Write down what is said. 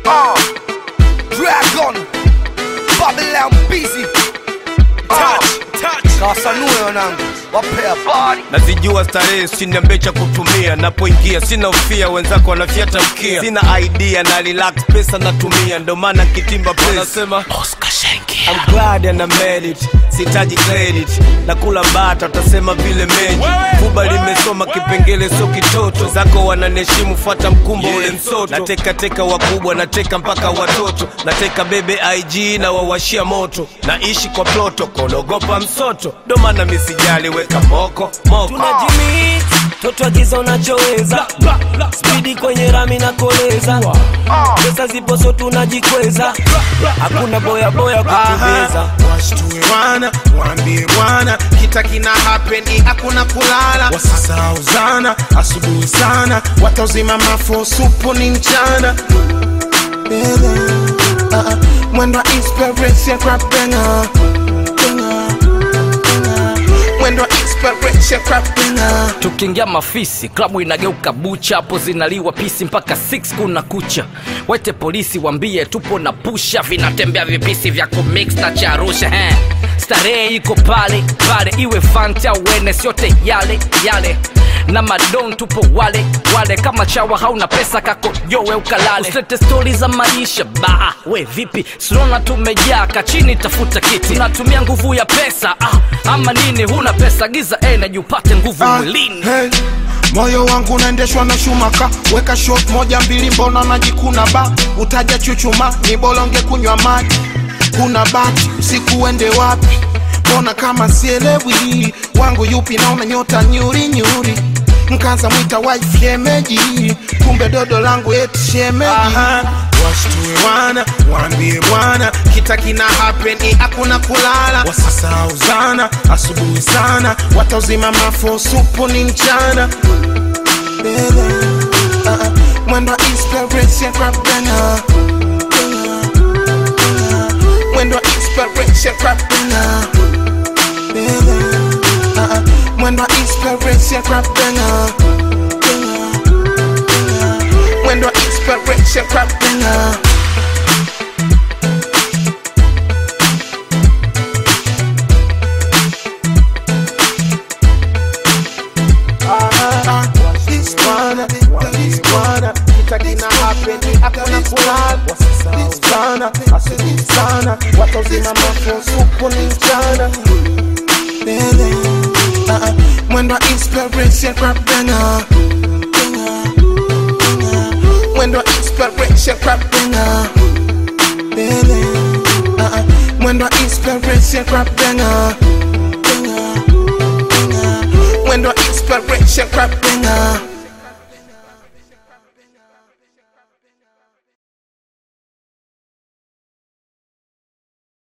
Uh, Dragon, Babylon busy. Touch, touch. Kawasanue wanangu, wapea body. nazijua starehe siniambie cha kutumia napoingia sina ufia wenzako wanafyata mkia sina idea na relax pesa natumia ndo maana kitimba nasema I'm glad and I made it sitaji credit nakula bata utasema vile meji kuba limesoma kipengele sio kitoto zako wananiheshimu fuata mkumbo ule msoto nateka teka wakubwa nateka mpaka watoto nateka bebe ig na wawashia moto naishi kwa protocol ogopa msoto ndo maana misijali weka moko moko tunajimix toto agiza unachoweza spidi kwenye rami na koleza pesa ziposo tunajikweza hakuna boya boya kutubeza washtue wana waambie bwana kita kina hapeni hakuna kulala wasisauzana asubuhi sana watauzima mafo supu ni mchana Baby, uh, mwendo wa inspiration crap banger, banger, banger. mwendo wa inspiration crap banger. tukiingia mafisi klabu inageuka bucha hapo zinaliwa pisi mpaka 6 kuna kucha wete polisi wambie tupo na pusha vinatembea vipisi vya kumix na cha arusha he starehe iko pale pale iwe fanta wene siote yale yale na madon tupo wale wale kama chawa hauna pesa kako yowe ukalale usilete stori za maisha ba we vipi sinona tumejaa kachini tafuta kiti tunatumia nguvu ya pesa ah, ama nini huna pesa giza energy upate nguvu Ah, mwilini hey. moyo wangu unaendeshwa na shumaka weka shot moja mbili mbona najikuna ba utaja chuchuma ni bolonge kunywa maji kuna bati usiku uende wapi mbona kama sielewi wangu yupi naona nyota nyuri nyuri mkaza mwita wife shemeji kumbe dodo langu eti shemeji washtue wana waambie bwana kita kina hapeni hakuna kulala wasisauzana asubuhi sana watauzima mafo supu ni mchana Baby, uh, mwendo wa inspiration crap banger, banger, banger. mwendo wa inspiration crap banger. Baby, uh, mwendo wa inspiration crap banger, banger, banger. mwendo wa inspiration crap banger. This bwana, this bwana, kitakina hapeni hakuna kulala. Wasisauzana, asubuhi sana, watauzima mafo supu ni mchana. Baby, uh-uh, mwendo wa inspiration crap banger, banger, banger. mwendo wa inspiration crap banger. Baby, uh-uh, mwendo wa inspiration crap banger, banger, banger. mwendo wa inspiration crap banger.